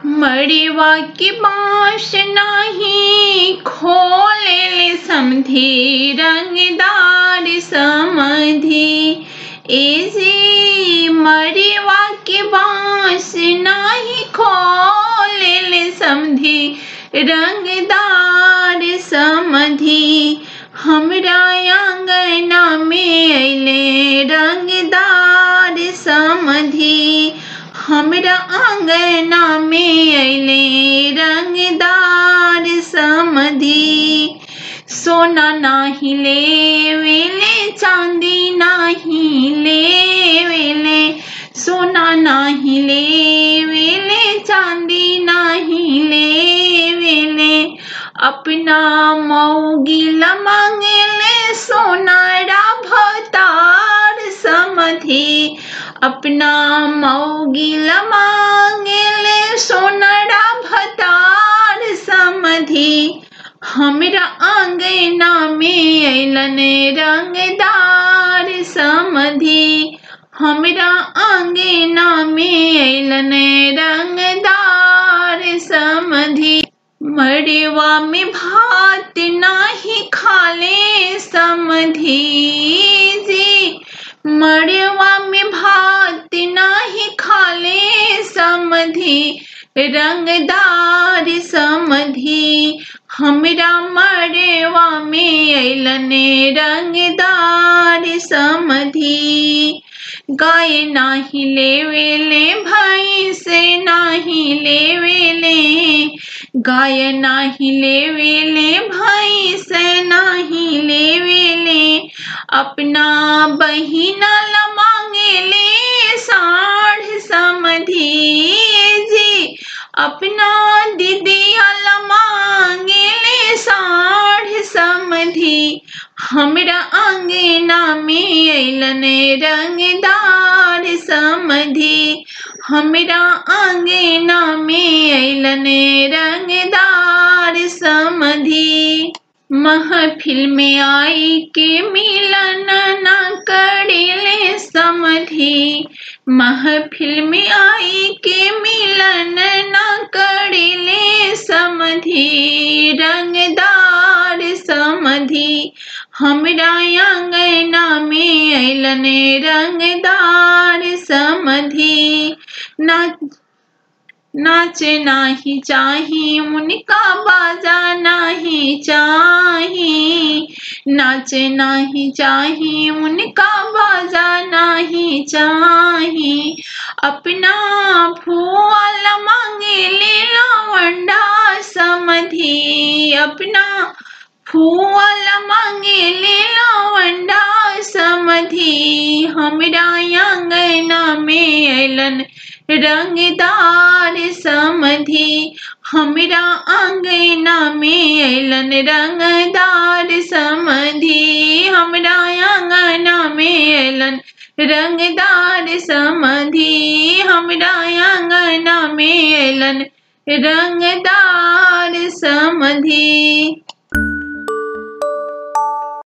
मड़वा के बाँस नाही खोले समधी रंगदार समधी एजी मड़वा के बाँस नाही खोले समधी रंगदार समधी हमरा आंगना में अले रंगदार समधी हमरा आंगना में अले रंगदार समधी सोना नाही लेवेले चांदी नाही लेवेले सोना नाही लेवेले चांदी नाही लेवेले अपना मौगिला मांगेले सोनारा भतार समधी अपना मौगिला मांगेले सोनारा भतार समधी हमरा आंगना में अलन रंगदार समधी हमरा आंगना में अलन रंगदार समधी मड़वा में भात नाही खाले समधी जी मड़वा में भात नाही खाले समधी रंगदार समधी हमरा मड़वा में अलन रंगदार समधी गाय नाही लेवेले भाई से नाही लेवेले गाय नाही लेवेले भाई से नाही लेवेले अपना बहिना ला मांगेले साढ़ समधी जी अपना दीदिया ला मांगेले साढ़ समधी हमरा आंगना में अलन रंगदार समधी हमरा आंगना में अलन रंगदार समधी महफिल में आई के मिलन न करेले समधी महफिल में आई के मिलन न करेले समधी रंगदार समधी हमरा आंगना में अलन रंगदार समधी ना नाच नाही चाही उनका बाजा नाही चाही नाच नाही चाही उनका बाजा नहीं चाही अपना फूल मांगे ले लवंडा समधी अपना फूल मांगे ले लवंडा समधी हमरा आंगना में अलन रंगदार समधी हमरा आंगना में अलन रंगदार समधी हमरा आंगना में अलन रंगदार समधी हमरा आंगना में अलन रंगदार समधी